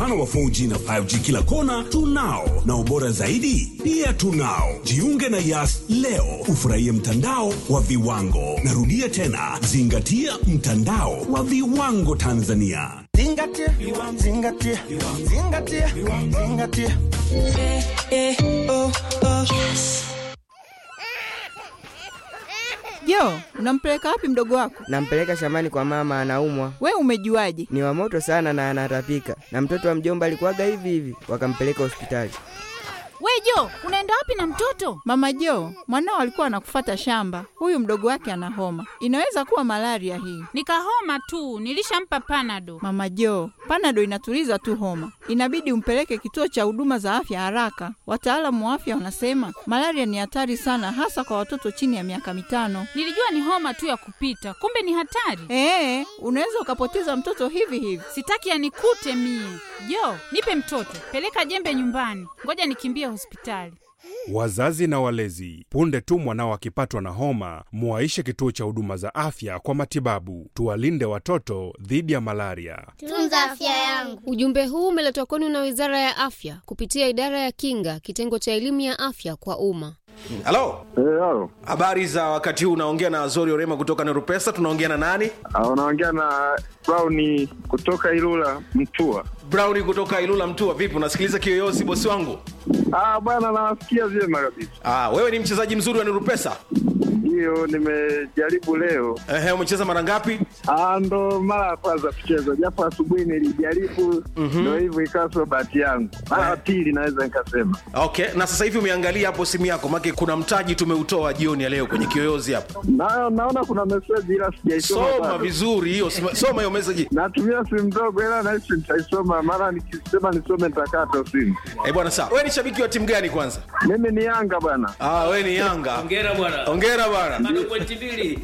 mfano wa 4G na 5G kila kona tunao, na ubora zaidi pia tunao. Jiunge na Yas leo ufurahie mtandao wa viwango. Narudia tena, zingatia mtandao wa viwango Tanzania. Zingatia, zingatia, zingatia, zingatia. Jo, unampeleka wapi mdogo wako? Nampeleka shambani kwa mama, anaumwa. We umejuaje? Ni wa moto sana na anatapika, na mtoto wa mjomba alikuwaga hivi hivi, wakampeleka hospitali. We Jo, unaenda wapi na mtoto? Mama Jo, mwanao alikuwa anakufata shamba. Huyu mdogo wake ana homa, inaweza kuwa malaria hii. Nikahoma tu, nilishampa panado. Mama Jo, panado inatuliza tu homa, inabidi umpeleke kituo cha huduma za afya haraka. Wataalamu wa afya wanasema malaria ni hatari sana, hasa kwa watoto chini ya miaka mitano. Nilijua ni homa tu ya kupita, kumbe ni hatari. Ee, unaweza ukapoteza mtoto hivi hivi. Sitaki yanikute mie. Jo, nipe mtoto, peleka jembe nyumbani, ngoja nikimbie hospitali. Wazazi na walezi, punde tu mwanao akipatwa na homa, muwaishe kituo cha huduma za afya kwa matibabu. Tuwalinde watoto dhidi ya malaria. Tunza afya yangu. Ujumbe huu umeletwa kwenu na Wizara ya Afya kupitia Idara ya Kinga, kitengo cha elimu ya afya kwa umma. halo Halo, habari za wakati huu unaongea na azori orema kutoka neropesa tunaongea na nani unaongea na Brown kutoka Ilula Mtua. brown kutoka ilula mtua vipi unasikiliza kiyoyozi bosi wangu Ah, bwana nawasikia vyema kabisa. ah, wewe ni mchezaji mzuri wa neropesa Hiyo nimejaribu leo. Ehe, umecheza mara ngapi Ah, ndo mara ya kwanza kucheza, japo asubuhi nilijaribu, ndo hivyo ikawa sio bahati yangu. Mara ya pili naweza nikasema. okay na sasa hivi umeangalia hapo simu yako make kuna mtaji tumeutoa jioni ya leo kwenye kiyoyozi hapa Na, naona kuna meseji ila sijaisoma soma bado. vizuri hiyo soma- soma hiyo message Natumia simu ndogo ila nahisi nitaisoma, mara nikisema nisome nitakata simu. eh bwana sawa wewe ni shabiki wa timu gani kwanza Mimi ni Yanga bwana. ah, wewe ni yanga Hongera bwana. ongera bwana Bado pointi mbili.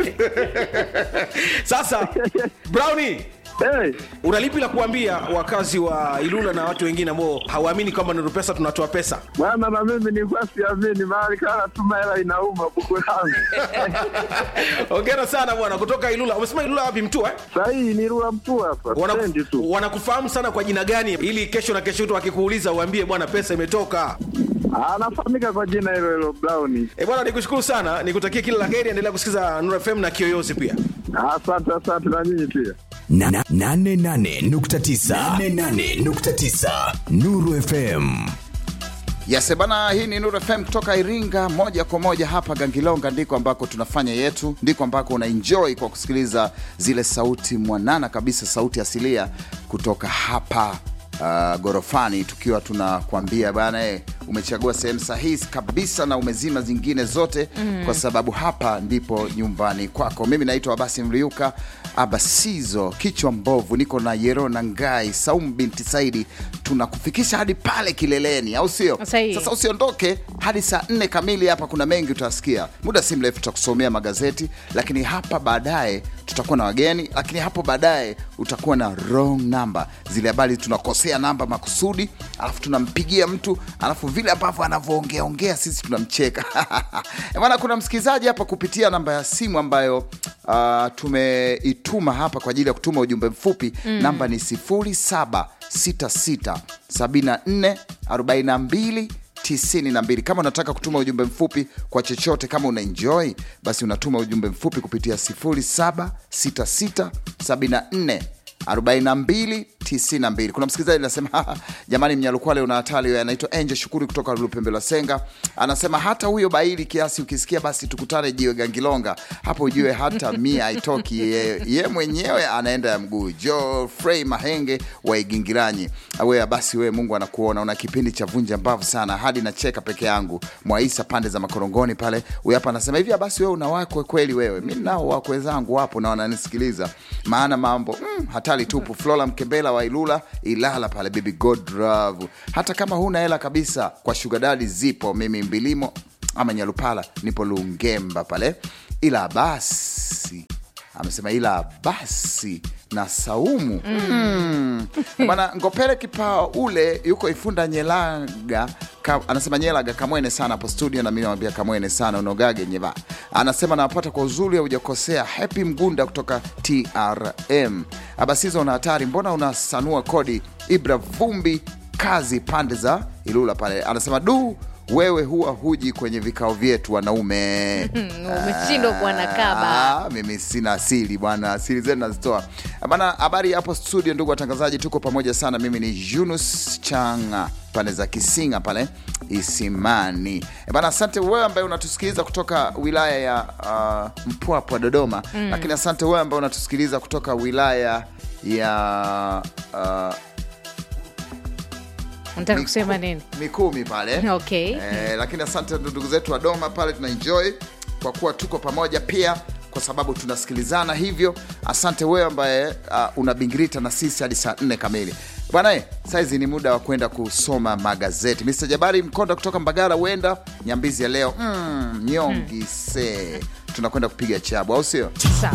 sasa browni Hey, unalipi la kuambia wakazi wa ilula na watu wengine ambao hawaamini kwamba nuru pesa tunatoa pesa bwana na mimi nilikuwa siamini, mahali kana tuma hela inauma buku langu. ongera sana bwana kutoka ilula umesema ilula wapi mtua eh? Sahii ni Rua Mtua hapa, Wanaku- stendi tu. wanakufahamu sana kwa jina gani ili kesho na kesho tu wakikuuliza uambie bwana pesa imetoka Anafahamika kwa jina hilo hilo Brown. e bwana nikushukuru sana nikutakia kila la heri endelea kusikiza Nuru fm na kiyoyozi pia Asante, asante na nyinyi pia. Na- na- nane nane nukta tisa. Nane nane nukta tisa. Nuru FM Yes, bana, hii ni Nuru FM kutoka Iringa moja kwa moja hapa Gangilonga, ndiko ambako tunafanya yetu, ndiko ambako una enjoy kwa kusikiliza zile sauti mwanana kabisa, sauti asilia kutoka hapa uh, gorofani, tukiwa tunakwambia bana, eh, umechagua sehemu sahihi kabisa na umezima zingine zote mm. kwa sababu hapa ndipo nyumbani kwako. Mimi naitwa Abasi Mliuka Abasizo, kichwa mbovu, niko na Yerona Ngai, Saumu binti Saidi, tunakufikisha hadi pale kileleni, au sio? Sahihi. Sasa usiondoke hadi saa nne kamili. Hapa kuna mengi utasikia, muda si mrefu tutakusomea magazeti, lakini hapa baadaye tutakuwa na wageni, lakini hapo baadaye utakuwa na wrong number, zile habari tunakosea namba makusudi, alafu tunampigia mtu, alafu vile ambavyo anavyoongea ongea sisi tunamcheka Eh, bwana. Kuna msikilizaji hapa kupitia namba ya simu ambayo uh, tumeituma hapa kwa ajili ya kutuma ujumbe mfupi mm. namba ni 0766 74 42 92 kama unataka kutuma ujumbe mfupi kwa chochote kama una enjoy basi unatuma ujumbe mfupi kupitia 076674 42 92 kuna msikilizaji anasema "Haha, jamani mnyalukwale una hatari anaitwa angel shukuru kutoka lupembe la senga anasema hata huyo baili kiasi ukisikia basi tukutane jiwe gangilonga hapo ujue hata mia haitoki ye, ye mwenyewe anaenda ya mguu jo frey mahenge wa igingiranyi wewe basi wewe mungu anakuona una kipindi cha vunja mbavu sana hadi nacheka peke yangu mwaisa pande za makorongoni pale huyu hapa anasema hivi basi wewe una wakwe kweli wewe mi nao wakwe zangu wapo na wananisikiliza maana mambo mm, hatari tupu flora mkembela wa ilula ilala pale bibi godrav hata kama huna hela kabisa kwa shugadadi zipo mimi mbilimo ama nyalupala nipo lungemba pale ila basi amesema ila basi na saumu mm. bana ngopere kipaa ule yuko ifunda nyelaga Ka, anasema nyelaga kamwene sana hapo studio, na mimi namwambia kamwene sana unogage nyeva. Anasema nawapata kwa uzuri, haujakosea. Happy Mgunda kutoka TRM. Abasizo una hatari, mbona unasanua kodi? Ibra Vumbi kazi pande za Ilula pale, anasema du wewe huwa huji kwenye vikao vyetu wanaume. umeshindwa kuwa na kaba Ah, mimi sina asili bwana, asili zenu nazitoa bana. Habari hapo studio, ndugu watangazaji, tuko pamoja sana. Mimi ni Yunus Changa pande za Kisinga pale Isimani Eh bana. Asante wewe ambaye unatusikiliza kutoka wilaya ya uh, Mpwapwa Dodoma, Mm. lakini asante wewe ambaye unatusikiliza kutoka wilaya ya uh, nataka kusema nini Mikumi pale okay Eh, lakini asante ndugu zetu wa Doma pale, tuna enjoy kwa kuwa tuko pamoja pia kwa sababu tunasikilizana hivyo. Asante wewe ambaye uh, unabingirita na sisi hadi saa nne kamili bwana. eh, Saizi ni muda wa kwenda kusoma magazeti. Mr Jabari Mkonda kutoka Mbagala, huenda nyambizi ya leo mm, nyongi se tunakwenda kupiga chabu, au sio? Sawa.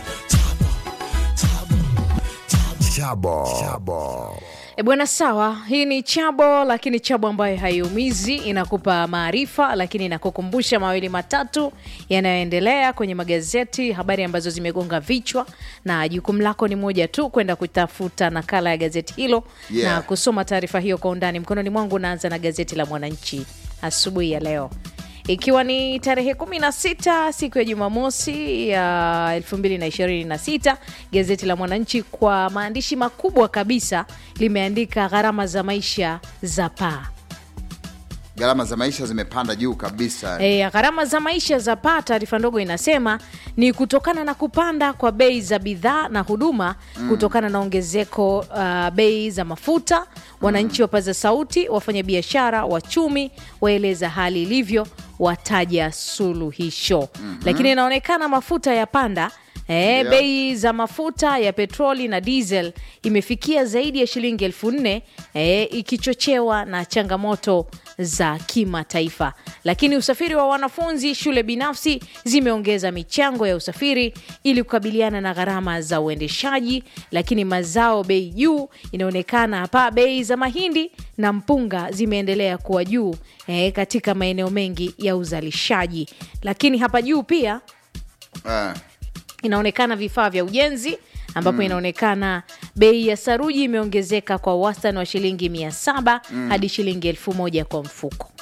Chabo. Chabo. E bwana, sawa. Hii ni chabo, lakini chabo ambayo haiumizi, inakupa maarifa, lakini inakukumbusha mawili matatu yanayoendelea kwenye magazeti, habari ambazo zimegonga vichwa, na jukumu lako ni moja tu, kwenda kutafuta nakala ya gazeti hilo Yeah. na kusoma taarifa hiyo kwa undani. Mkononi mwangu naanza na gazeti la Mwananchi asubuhi ya leo ikiwa ni tarehe 16 siku ya Jumamosi ya 2026, gazeti la Mwananchi kwa maandishi makubwa kabisa limeandika gharama za maisha za paa. Gharama za maisha zimepanda juu kabisa. E, gharama za maisha za paa, taarifa ndogo inasema ni kutokana na kupanda kwa bei za bidhaa na huduma Mm. kutokana na ongezeko uh, bei za mafuta. Wananchi wapaza sauti, wafanyabiashara, wachumi waeleza hali ilivyo, wataja suluhisho. Lakini inaonekana mafuta ya panda E, Ndio. bei za mafuta ya petroli na diesel imefikia zaidi ya shilingi elfu nne e, ikichochewa na changamoto za kimataifa. Lakini usafiri wa wanafunzi, shule binafsi zimeongeza michango ya usafiri ili kukabiliana na gharama za uendeshaji. Lakini mazao bei juu, inaonekana hapa bei za mahindi na mpunga zimeendelea kuwa juu e, katika maeneo mengi ya uzalishaji. Lakini hapa juu pia Eh. inaonekana vifaa vya ujenzi ambapo Mm. inaonekana bei ya saruji imeongezeka kwa wastani wa shilingi mia saba Mm. hadi shilingi elfu moja kwa mfuko.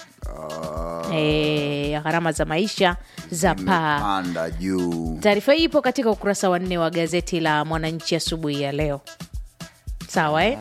Eh, gharama za maisha za paa. Panda juu. Taarifa hii ipo katika ukurasa wa nne wa gazeti la Mwananchi asubuhi ya leo. Sawa eh?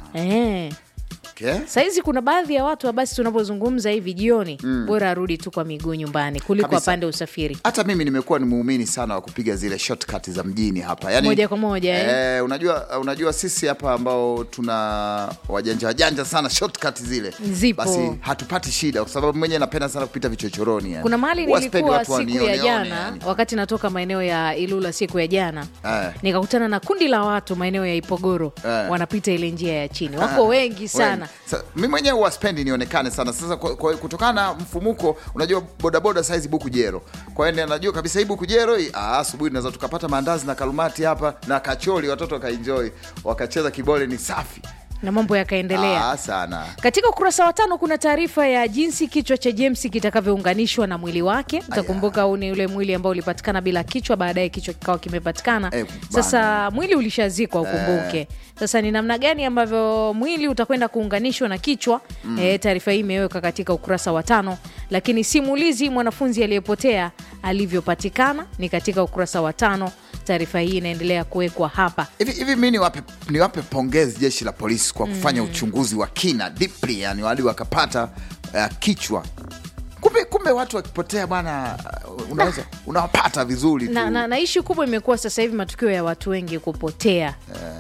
Eh. Okay. Sahizi kuna baadhi ya watu basi tunapozungumza hivi jioni, Mm. bora arudi tu kwa miguu nyumbani kuliko Kabisa. apande usafiri Hata mimi nimekuwa ni muumini sana wa kupiga zile shortcut za mjini hapa, yani, moja kwa moja eh? Eh, unajua, unajua sisi hapa ambao tuna wajanja wajanja sana shortcut zile Zipo. basi hatupati shida, kwa sababu mwenyewe napenda sana kupita vichochoroni yani. Kuna mahali Huwa sipendi nilikuwa watu siku ya wanione- jana yani. wakati natoka maeneo ya Ilula siku ya jana Eh. nikakutana na kundi la watu maeneo ya Ipogoro Eh. wanapita ile njia ya chini, wako Ah, wengi sana. wengi. Sa, mi mwenyewe huwa spendi nionekane sana sasa kwa, kwa, kutokana na mfumuko unajua bodaboda saizi buku jero kwa hiyo najua kabisa hii buku jero hii, ah, asubuhi tunaweza tukapata maandazi na kalumati hapa na kacholi watoto wakaenjoy wakacheza kibole ni safi na mambo yakaendelea. ah, sana Katika ukurasa wa tano kuna taarifa ya jinsi kichwa cha James kitakavyounganishwa na mwili wake. Utakumbuka huu ni ule mwili ambao ulipatikana bila kichwa, baadaye kichwa kikawa kimepatikana. Eh, Sasa mwili ulishazikwa, ukumbuke. Sasa ni namna gani ambavyo mwili utakwenda kuunganishwa na kichwa? Mm. Eh, taarifa hii imeweka katika ukurasa wa tano, lakini simulizi mwanafunzi aliyepotea alivyopatikana ni katika ukurasa wa tano. Taarifa hii inaendelea kuwekwa hapa. hivi hivi mi niwape, niwape pongezi jeshi la polisi kwa kufanya Mm. uchunguzi wa kina deeply yani hadi wakapata uh, kichwa kumbe kumbe watu wakipotea bwana uh, unaweza unawapata vizuri tu na, na, na ishu kubwa imekuwa sasa hivi matukio ya watu wengi kupotea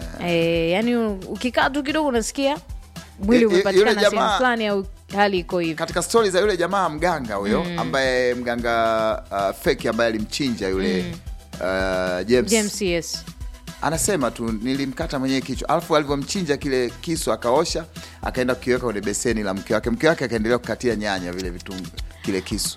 eh, yani ukikaa tu kidogo unasikia mwili Y- y- yule umepatikana sehemu jamaa- fulani au hali iko hivi katika stori za yule jamaa mganga huyo Mm. ambaye mganga uh, feki ambaye alimchinja yule Mm. uh, James, James, yes. anasema tu nilimkata mwenyewe kichwa alafu alivyomchinja kile kisu akaosha akaenda kukiweka kwenye beseni la mke wake mke wake akaendelea kukatia nyanya vile vitungu kile kisu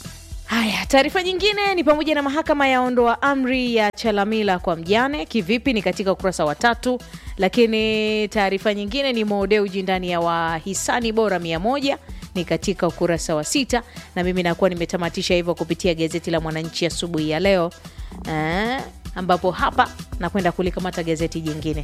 Haya, taarifa nyingine ni pamoja na mahakama yaondoa amri ya Chalamila kwa mjane. Kivipi? Ni katika ukurasa wa tatu. Lakini taarifa nyingine ni Mo Dewji ndani ya wahisani bora mia moja ni katika ukurasa wa sita, na mimi nakuwa nimetamatisha hivyo kupitia gazeti la Mwananchi asubuhi ya leo eh, ambapo hapa nakwenda kulikamata gazeti jingine.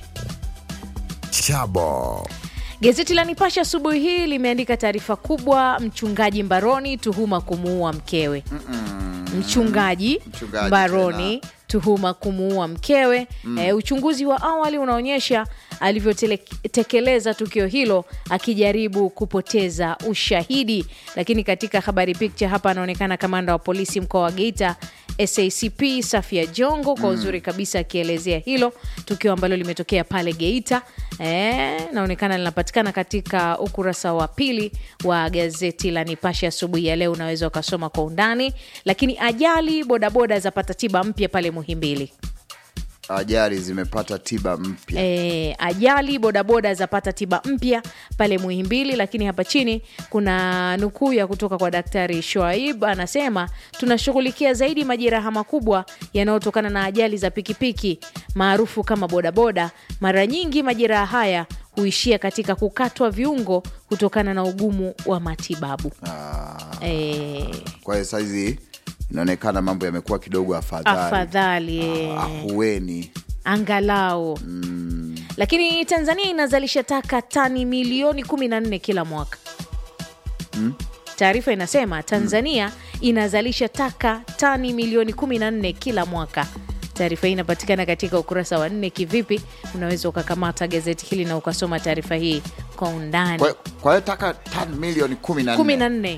Chabo. Gazeti la Nipashe asubuhi hii limeandika taarifa kubwa, mchungaji mbaroni, tuhuma kumuua mkewe. Mchungaji, Mchungaji mbaroni tuhuma kumuua mkewe. Mm. E, uchunguzi wa awali unaonyesha alivyotekeleza tukio hilo akijaribu kupoteza ushahidi. Lakini katika habari picture hapa anaonekana kamanda wa polisi mkoa wa Geita SACP Safia Jongo kwa Mm. uzuri kabisa akielezea hilo tukio ambalo limetokea pale Geita. E, naonekana linapatikana katika ukurasa wa pili wa gazeti la Nipashe asubuhi ya leo, unaweza ukasoma kwa undani. Lakini ajali bodaboda zapata tiba mpya pale Muhimbili. Ajali zimepata tiba mpya. E, ajali bodaboda zapata tiba mpya pale Muhimbili. Lakini hapa chini kuna nukuu ya kutoka kwa Daktari Shoaib, anasema tunashughulikia zaidi majeraha makubwa yanayotokana na ajali za pikipiki maarufu kama bodaboda. Mara nyingi majeraha haya huishia katika kukatwa viungo kutokana na ugumu wa matibabu. E, Kwa hiyo saizi inaonekana mambo yamekuwa kidogo afadhali, afadhali e. ahueni. angalau lakini Tanzania inazalisha taka tani milioni 14 kila mwaka. Mm. Taarifa inasema Tanzania inazalisha taka tani milioni 14 kila mwaka. Taarifa hii inapatikana katika ukurasa wa nne. Kivipi? Unaweza ukakamata gazeti hili na ukasoma taarifa hii kwa undani. Kwa kwa hiyo taka tani milioni kumi na kumi nne na nne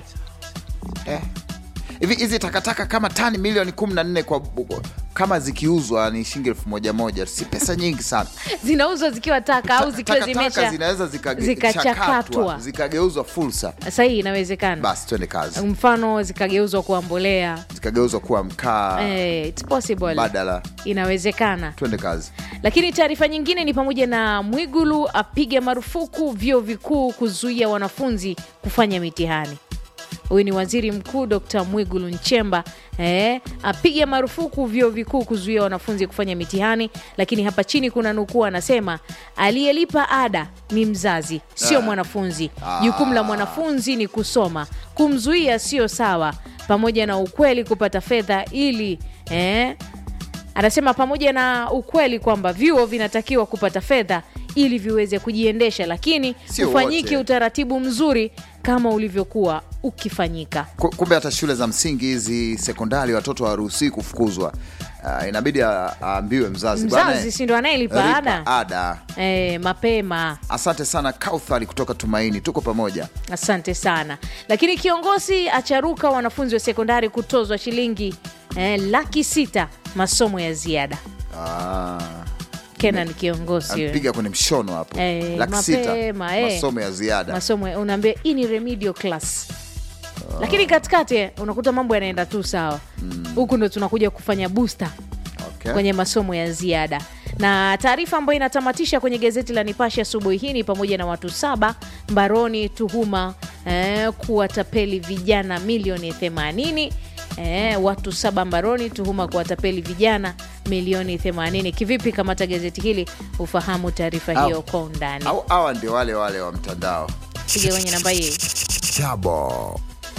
Eh. hivi hizi takataka kama tani milioni kumi na nne kwa kama zikiuzwa ni shilingi elfu moja moja, si pesa nyingi sana. zinauzwa zikiwa taka au zikiwa Takataka zimesha zinaweza zikage- zikachakatwa. chakatwa, zikageuzwa fursa. Sahihi, inawezekana. Basi twende kazi, Mfano zikageuzwa kuwa mbolea. zikageuzwa kuwa mkaa Eh, it's possible. badala. Inawezekana. Twende kazi. Lakini taarifa nyingine ni pamoja na Mwigulu apiga marufuku vyuo vikuu kuzuia wanafunzi kufanya mitihani. Huyu ni waziri mkuu Dr. Mwigulu Nchemba eh, apiga marufuku vyuo vikuu kuzuia wanafunzi kufanya mitihani. Lakini hapa chini kuna nukuu, anasema aliyelipa ada ni mzazi, sio Ah. mwanafunzi. Ah. Jukumu la mwanafunzi ni kusoma, kumzuia sio sawa, pamoja na ukweli kupata fedha ili eh, anasema pamoja na ukweli kwamba vyuo vinatakiwa kupata fedha ili viweze kujiendesha, lakini Sio ufanyike wote. utaratibu mzuri kama ulivyokuwa ukifanyika. Ku- Kumbe hata shule za msingi hizi sekondari watoto hawaruhusiwi kufukuzwa. Uh, inabidi a- aambiwe mzazi, bwana, Mzazi si ndo anayelipa lipa ada ada. e, mapema. Asante sana Kauthari kutoka Tumaini, tuko pamoja. Asante sana. Lakini kiongozi acharuka wanafunzi wa sekondari kutozwa shilingi eh, laki sita masomo ya ziada. Ah, Kenan kiongozi huyo. amepiga kwenye mshono hapo Eh, laki sita mapema, eh. masomo ya ziada. masomo ya- unaambia hii ni remedial class lakini katikati unakuta mambo yanaenda tu sawa huku ndo tunakuja kufanya booster Okay. kwenye masomo ya ziada na taarifa ambayo inatamatisha kwenye gazeti la Nipashe asubuhi hii ni pamoja na watu saba mbaroni tuhuma eh, kuwatapeli vijana milioni 80 eh, watu saba mbaroni tuhuma kuwatapeli vijana milioni 80 kivipi kamata gazeti hili ufahamu taarifa Au- hiyo kwa undani Au hawa ndio wale wale wa mtandao. piga kwenye namba hii Chabo.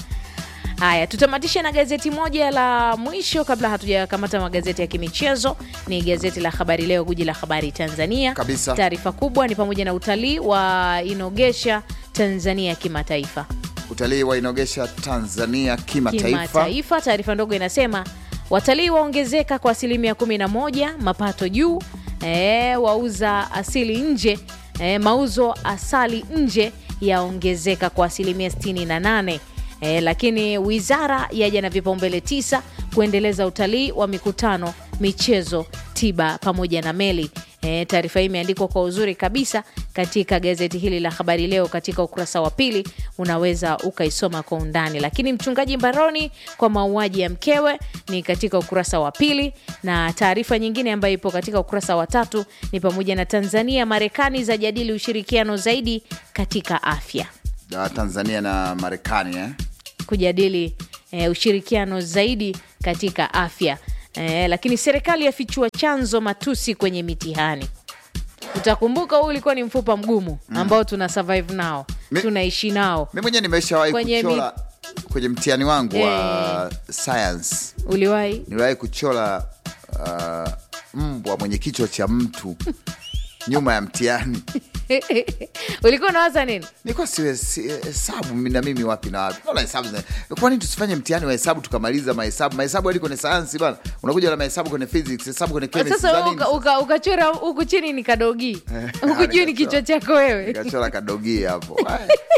Haya, tutamatishe na gazeti moja la mwisho kabla hatujakamata magazeti ya kimichezo. Ni gazeti la Habari Leo, guji la habari Tanzania. Kabisa. Taarifa kubwa ni pamoja na utalii wa inogesha Tanzania kimataifa. Utalii wainogesha Tanzania kimataifa. Kimataifa, taarifa ndogo inasema watalii waongezeka kwa asilimia 11, mapato juu, e, wauza asili nje e, mauzo asali nje yaongezeka kwa asilimia 68. E, lakini wizara yaja na vipaumbele tisa kuendeleza utalii wa mikutano, michezo, tiba pamoja na meli. E, taarifa hii imeandikwa kwa uzuri kabisa katika gazeti hili la Habari Leo katika ukurasa wa pili, unaweza ukaisoma kwa undani. Lakini mchungaji mbaroni kwa mauaji ya mkewe ni katika ukurasa wa pili, na taarifa nyingine ambayo ipo katika ukurasa wa tatu ni pamoja na Tanzania Marekani zajadili ushirikiano zaidi katika afya Ah, Tanzania na Marekani eh? kujadili eh, ushirikiano zaidi katika afya eh, lakini serikali yafichua chanzo matusi kwenye mitihani. Utakumbuka huu ulikuwa ni mfupa mgumu ambao tuna survive nao tunaishi nao mi mwenyewe nimeshawahi Kwenye mi- kuchora kwenye mtihani wangu wa science uliwahi niliwahi kuchora uh, mbwa mwenye kichwa cha mtu nyuma ya mtihani ulikuwa unawaza nini nilikuwa siwe si- hesabu mi- na mimi wapi na wapi naona hesabu zina- kwa nini tusifanye mtihani wa hesabu tukamaliza mahesabu mahesabu hadi kwenye sayansi bana unakuja na mahesabu kwenye physics hesabu kwenye chemistry sasa za wewe nini uka- uka- ukachora huku chini ni kadogi huku juu ni kichwa chako wewe nikachora kadogi hapo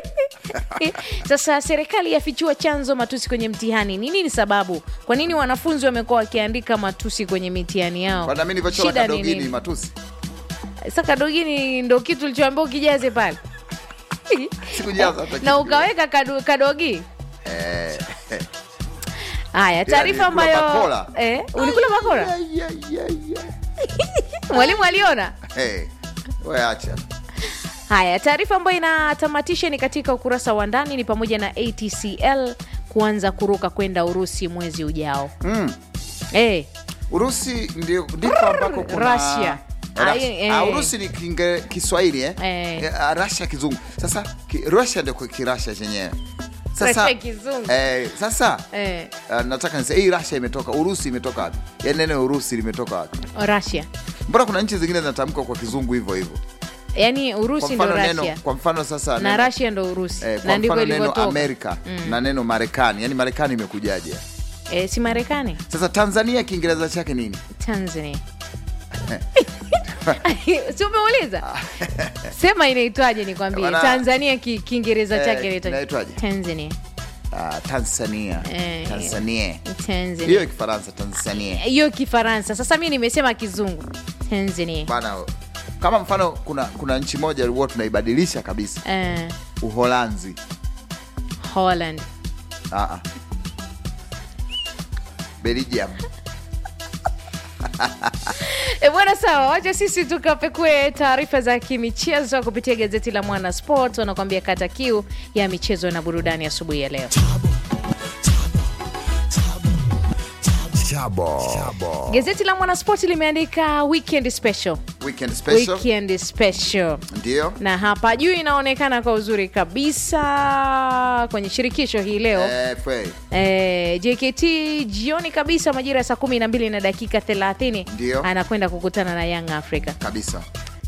sasa serikali yafichua chanzo matusi kwenye mtihani ni nini sababu kwa nini wanafunzi wamekuwa wakiandika matusi kwenye mitihani yao Kwa nami nilivyochora Shida ni kadogi ni nini? matusi sasa kadogini ndo kitu ulichoambia ukijaze pale sikujaza hata kitu. na ukaweka kado, kadogi Eh, eh. haya taarifa nilikula ambayo bakora. eh, ulikula bakora mwalimu aliona Hey, we acha haya taarifa ambayo inatamatisha ni katika ukurasa wa ndani ni pamoja na atcl kuanza kuruka kwenda urusi mwezi ujao mm. eh, urusi ndio ndipo ambako kuna Russia. Ras- Ai, eh. Ah, urusi ni kinge, kiswahili eh? Eh, ah, Russia kizungu sasa ki, russia ndio kwa kirasha chenyewe sasa Russia kizungu. eh, sasa eh, uh, nataka nise hii russia imetoka urusi imetoka wapi yani neno urusi limetoka wapi russia mbona kuna nchi zingine zinatamkwa kwa kizungu hivyo hivyo yaani kwa urusi ndo mfano neno russia kwa mfano sasa na neno- russia ndo urusi eh, na kwa ndivyo mfano neno ilivyotoka amerika Mm. na neno marekani yani marekani imekujaje eh, si marekani sasa tanzania kiingereza chake nini tanzania si umeuliza sema inaitwaje nikwambie Bana- tanzania ki- kiingereza Eh, chake inaitwaje? inaitwaje? tanzania Ah, tanzania Eh, tanzania Tanzania. hiyo kifaransa tanzania hiyo kifaransa sasa mi nimesema kizungu tanzania bana kama mfano kuna kuna nchi moja huwa tunaibadilisha kabisa eh, uholanzi holland Ah, ah. belgium E bwana, sawa, wacha sisi tukapekue taarifa za kimichezo kupitia gazeti la Mwana Sport. Wanakuambia kata kiu ya michezo na burudani asubuhi ya leo. Chabo. Gazeti la Mwana Sport limeandika weekend special. weekend special Weekend special. ndio na hapa juu inaonekana kwa uzuri kabisa kwenye shirikisho hii leo Eh, fwe. Eh, JKT jioni kabisa majira ya saa kumi na mbili na dakika 30 Ndio. anakwenda kukutana na Young Africa, kabisa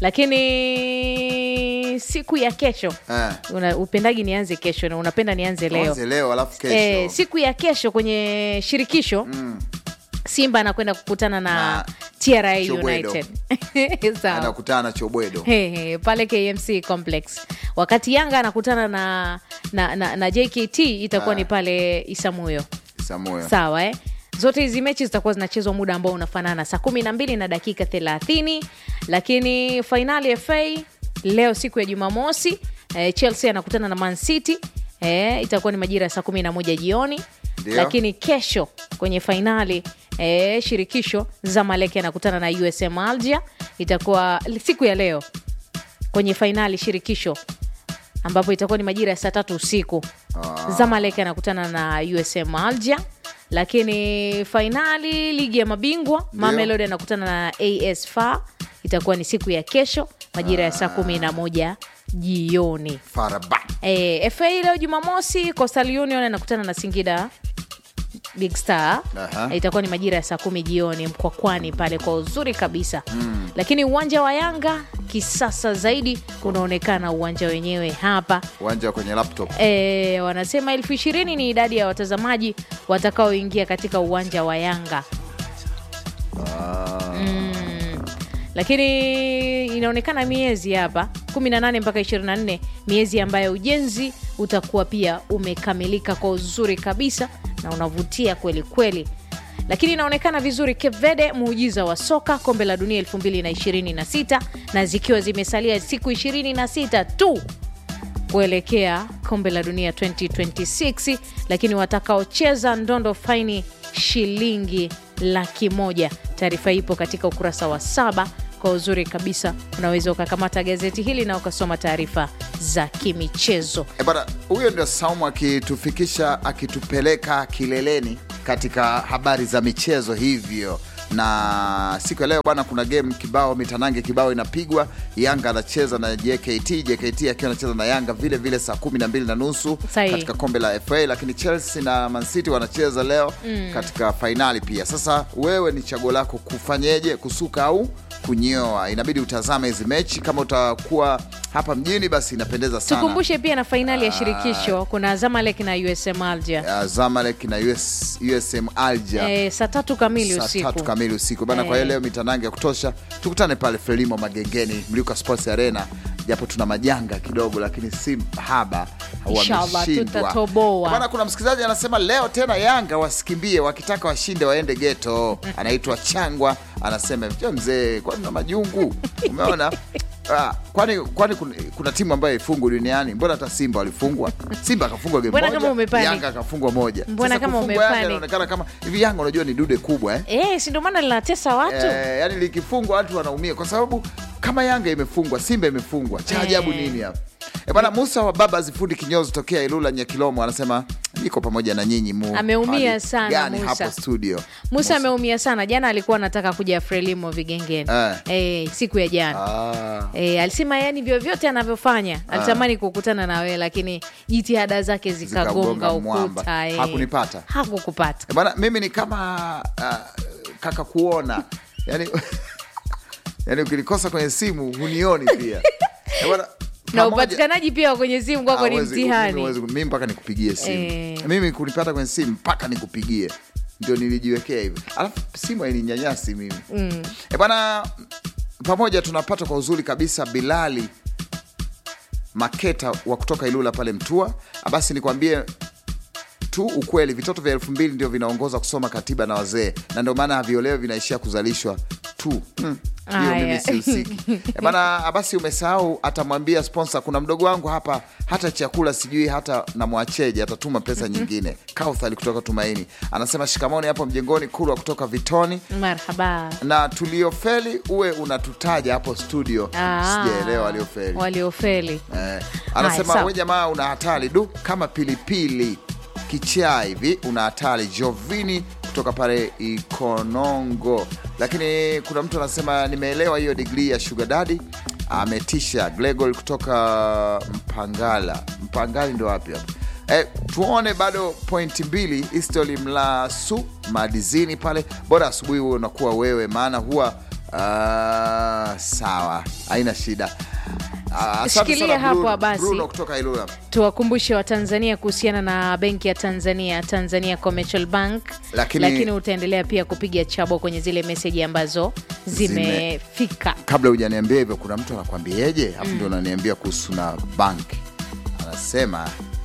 lakini siku ya kesho eh. una, upendagi nianze kesho na unapenda nianze leo Tuanze leo alafu kesho Eh, siku ya kesho kwenye shirikisho mm. Simba anakwenda kukutana na, TRA Chobwedo. United Sawa. anakutana na chobwedo He, he, pale KMC Complex, wakati Yanga anakutana na, na, na, na JKT itakuwa Ah. ni pale Isamuyo. samuyo Sawa eh? Zote hizi mechi zitakuwa zinachezwa muda ambao unafanana saa kumi na mbili na dakika 30, lakini fainali FA leo siku ya Jumamosi eh, Chelsea anakutana na Man City eh, itakuwa ni majira ya saa kumi na moja jioni Ndio. lakini kesho kwenye fainali eh, shirikisho Zamalek anakutana na USM Alger, itakuwa siku ya leo kwenye fainali shirikisho ambapo itakuwa ni majira ya saa tatu usiku Ah. Zamalek anakutana na USM Alger, lakini fainali ligi ya mabingwa Mamelodi anakutana na AS FAR itakuwa ni siku ya kesho majira ya saa kumi na moja jioni. faraba E, FA leo Jumamosi Coastal Union anakutana na Singida Big Star Aha. itakuwa ni majira ya saa kumi jioni Mkwakwani pale kwa uzuri kabisa Mm. lakini uwanja wa Yanga kisasa zaidi unaonekana uwanja wenyewe hapa uwanja wa kwenye laptop e, wanasema elfu ishirini ni idadi ya watazamaji watakaoingia katika uwanja wa Yanga mm. Lakini inaonekana miezi hapa 18 mpaka 24, miezi ambayo ujenzi utakuwa pia umekamilika kwa uzuri kabisa na unavutia kweli kweli. Lakini inaonekana vizuri Cape Verde, muujiza wa soka kombe la dunia 2026 na zikiwa zimesalia siku 26 tu kuelekea kombe la dunia 2026 lakini watakaocheza ndondo faini shilingi laki moja taarifa ipo katika ukurasa wa saba kwa uzuri kabisa unaweza ukakamata gazeti hili na ukasoma taarifa za kimichezo E bana, huyo ndio Saumu akitufikisha akitupeleka kileleni katika habari za michezo. Hivyo na siku ya leo bwana kuna game kibao mitanange kibao inapigwa yanga anacheza na jkt jkt akiwa anacheza na yanga vile vile saa kumi na mbili na nusu Sahihi. katika kombe la fa lakini chelsea na mancity wanacheza leo Mm. katika fainali pia sasa wewe ni chaguo lako kufanyeje kusuka au kunyoa inabidi utazame hizi mechi kama utakuwa hapa mjini basi inapendeza sana tukumbushe pia na fainali ya shirikisho kuna zamalek na usm alger uh, zamalek na US, usm alger eh, saa tatu kamili saa usiku tatu kamili usiku bana. Eh. Kwa hiyo leo mitanange ya kutosha, tukutane pale Frelimo Magengeni, Mliuka Sports Arena, japo tuna majanga kidogo, lakini si haba, Inshallah, wameshindwa tutatoboa. bana. Kuna msikilizaji anasema leo tena Yanga wasikimbie, wakitaka washinde waende geto. Anaitwa Changwa, anasema "Je, mzee, kwani na majungu? Umeona Ah, kwani kwani kuna, kuna timu ambayo ifungwa duniani? Mbona hata Simba walifungwa? Simba akafungwa game Mbona moja, kama umepanic? Yanga akafungwa moja. Mbona Sasa kama kufungwa Yanga umepanic? inaonekana kama hivi. Yanga unajua ni dude kubwa eh? Eh, si ndio maana linatesa watu Eh, yani likifungwa watu wanaumia kwa sababu kama Yanga imefungwa, Simba imefungwa, cha ajabu Eh. nini hapa? E bana, Musa wa baba zifundi kinyozi tokea Ilula Nyakilomo anasema niko pamoja na nyinyi mu Ameumia hali sana gani Musa. hapo studio. musa ameumia sana jana alikuwa anataka kuja frelimo vigengeni Eh. eh, siku ya jana Ah. E, alisema yani vyovyote anavyofanya alitamani kukutana na wewe lakini jitihada zake zikagonga Zikagonga mwamba. ukuta eh. Hakunipata. hakukupata E bana, mimi ni kama uh, kaka kuona yani, yani ukilikosa kwenye simu hunioni pia e bana, na pamoja- upatikanaji pia wa kwenye simu kwako ni Hawezi- mimi mtihani huwezi- mimi mpaka nikupigie simu Eh. mimi kunipata kwenye simu mpaka nikupigie ndio nilijiwekea hivi alafu simu haininyanyasi mimi mm. e bwana pamoja tunapata kwa uzuri kabisa bilali maketa wa kutoka ilula pale mtua basi nikwambie tu ukweli vitoto vya elfu mbili ndio vinaongoza kusoma katiba na wazee na ndio maana haviolewe vinaishia kuzalishwa tu Hmm, hiyo Aya. mimi sihusiki Eh, bana basi umesahau atamwambia sponsor kuna mdogo wangu hapa hata chakula sijui hata namwacheje atatuma pesa nyingine kauthali kutoka tumaini anasema shikamoni hapo mjengoni kulwa kutoka vitoni marhaba na tuliofeli uwe unatutaja hapo studio Ah. sijaelewa waliofeli waliofeli Eh, anasema sawa. we jamaa una hatari du kama pilipili kichaa hivi una hatari jovini kutoka pale ikonongo lakini kuna mtu anasema nimeelewa hiyo digrii ya sugar daddy ametisha glegol kutoka mpangala mpangali ndo wapi hapa Eh, tuone bado pointi mbili istoli mlasu madizini pale bora asubuhi huo unakuwa wewe maana huwa ah, sawa haina shida Ah, asante Shikilia sana hapo Bruno- basi. Bruno kutoka Ilula. tuwakumbushe watanzania kuhusiana na benki ya tanzania tanzania commercial bank Lakini- lakini utaendelea pia kupiga chabo kwenye zile meseji ambazo zimefika Kabla hujaniambia hivyo, kuna mtu anakwambieje? Afu ndio unaniambia kuhusu na bank, anasema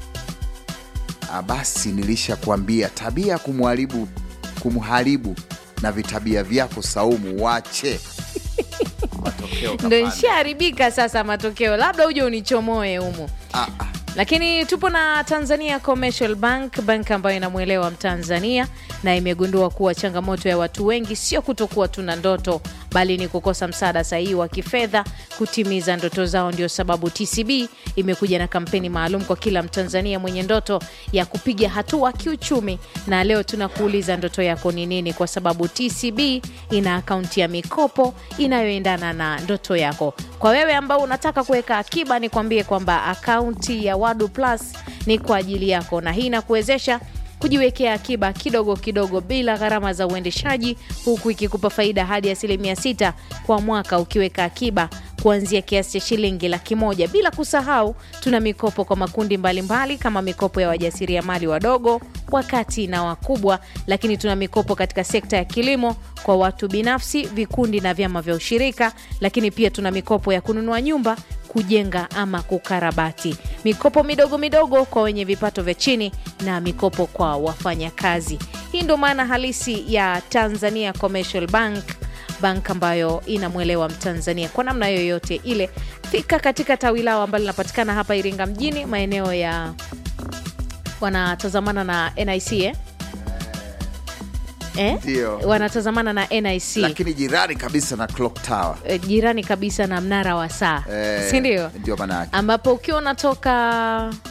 "Ah, basi nilishakwambia tabia ya kumharibu kumharibu na vitabia vyako Saumu, wache matokeo ndo kapanda. nshaharibika sasa matokeo labda uje unichomoe humu Ah, ah. lakini tupo na tanzania commercial bank bank ambayo inamwelewa mtanzania na imegundua kuwa changamoto ya watu wengi sio kutokuwa tuna ndoto bali ni kukosa msaada sahihi wa kifedha kutimiza ndoto zao ndio sababu tcb imekuja na kampeni maalum kwa kila mtanzania mwenye ndoto ya kupiga hatua kiuchumi na leo tunakuuliza ndoto yako ni nini kwa sababu tcb ina akaunti ya mikopo inayoendana na ndoto yako kwa wewe ambao unataka kuweka akiba nikwambie kwamba akaunti ya wadu plus ni kwa ajili yako na hii inakuwezesha kujiwekea akiba kidogo kidogo bila gharama za uendeshaji huku ikikupa faida hadi asilimia sita kwa mwaka ukiweka akiba kuanzia kiasi cha shilingi laki moja bila kusahau tuna mikopo kwa makundi mbalimbali mbali, kama mikopo ya wajasiriamali wadogo wakati na wakubwa lakini tuna mikopo katika sekta ya kilimo kwa watu binafsi vikundi na vyama vya ushirika lakini pia tuna mikopo ya kununua nyumba kujenga ama kukarabati mikopo midogo midogo kwa wenye vipato vya chini na mikopo kwa wafanyakazi hii ndo maana halisi ya tanzania commercial bank bank ambayo inamwelewa mtanzania kwa namna yoyote ile fika katika tawi lao ambalo linapatikana hapa iringa mjini maeneo ya wanatazamana na nic eh? Eh? Ndio. wanatazamana na nic lakini jirani kabisa na clock tower Eh, jirani kabisa na mnara wa saa Eh, sindio ndio maana yake ambapo ukiwa unatoka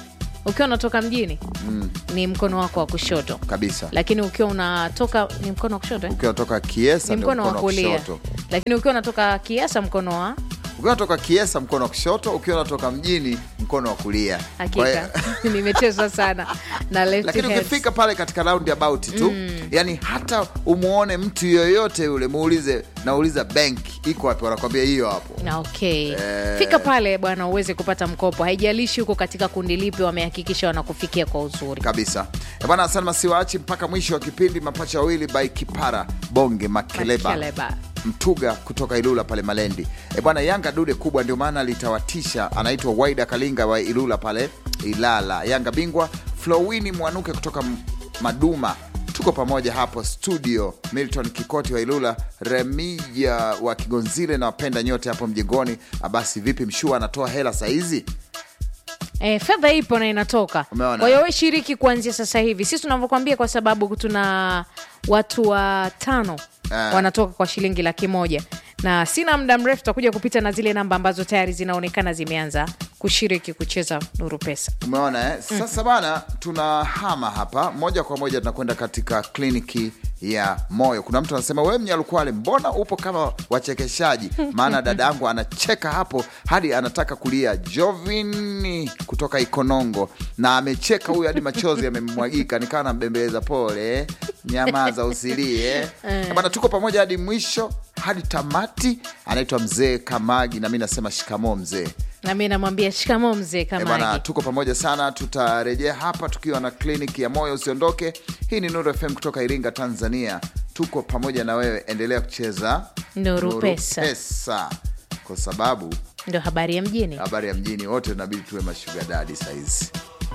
ukiwa unatoka mjini mm, ni mkono wako wa kushoto kabisa lakini ukiwa unatoka ni mkono wa kushoto eh? ukiwa unatoka kiesa ni ndio mkono wa kulia kushoto lakini ukiwa unatoka kiasa mkono wa ukiwa unatoka kiesa mkono wa kushoto ukiwa unatoka mjini mkono wa kulia Kwa hiyo- hakika nimechezwa sana na left lakini hands. ukifika pale katika roundabout tu Mm. yani hata umuone mtu yoyote yule muulize nauliza benki iko wapi wanakwambia hiyo hapo Na okay Eh. fika pale bwana uweze kupata mkopo haijalishi huko katika kundi lipi wamehakikisha wanakufikia kwa uzuri kabisa Eh bwana asante masiwaachi mpaka mwisho wa kipindi mapacha wawili by kipara bonge makeleba, Makeleba. mtuga kutoka ilula pale malendi e bwana yanga dude kubwa ndio maana litawatisha anaitwa waida kalinga wa ilula pale ilala yanga bingwa flowini mwanuke kutoka M- maduma tuko pamoja hapo studio milton kikoti wa ilula remija wa kigonzile na wapenda nyote hapo mjengoni basi vipi mshua anatoa hela saizi E, fedha ipo na inatoka Umeona? kwa hiyo we shiriki kuanzia sasa hivi sisi tunavyokwambia kwa sababu tuna watu watano Eh. wanatoka kwa shilingi laki moja na sina muda mrefu tutakuja kupita na zile namba ambazo tayari zinaonekana zimeanza kushiriki kucheza nuru pesa umeona eh? sasa bana tunahama hapa moja kwa moja tunakwenda katika kliniki ya moyo kuna mtu anasema we mnyalukwale mbona upo kama wachekeshaji maana dada yangu anacheka hapo hadi anataka kulia jovini kutoka ikonongo na amecheka huyu hadi machozi yamemwagika nikawa nambembeleza pole nyamaza usilie Eh. bana tuko pamoja hadi mwisho hadi tamati anaitwa mzee kamagi na mi nasema shikamoo mzee na mi namwambia shikamo mzee Eh, bana kamagi tuko pamoja sana tutarejea hapa tukiwa na kliniki ya moyo usiondoke hii ni nuru fm kutoka iringa tanzania tuko pamoja na wewe endelea kucheza Nuru Pesa. pesa kwa sababu ndio habari ya mjini habari ya mjini wote inabidi tuwe mashuga dadi sahizi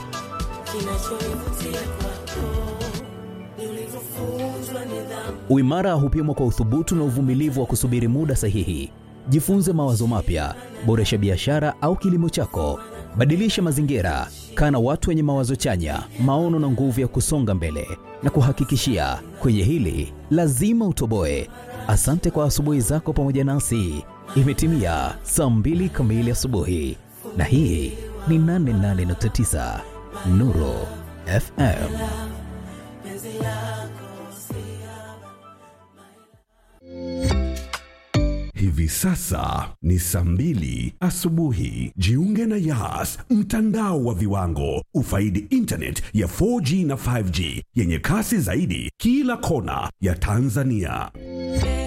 Uimara hupimwa kwa uthubutu na uvumilivu wa kusubiri muda sahihi. Jifunze mawazo mapya, boresha biashara au kilimo chako, badilisha mazingira, kaa na watu wenye mawazo chanya, maono na nguvu ya kusonga mbele. Na kuhakikishia kwenye hili lazima utoboe. Asante kwa asubuhi zako pamoja nasi. Imetimia saa mbili kamili asubuhi, na hii ni 88.9 Nuru FM. Hivi sasa ni saa mbili asubuhi. Jiunge na Yas, mtandao wa viwango. Ufaidi internet ya 4G na 5G yenye kasi zaidi kila kona ya Tanzania.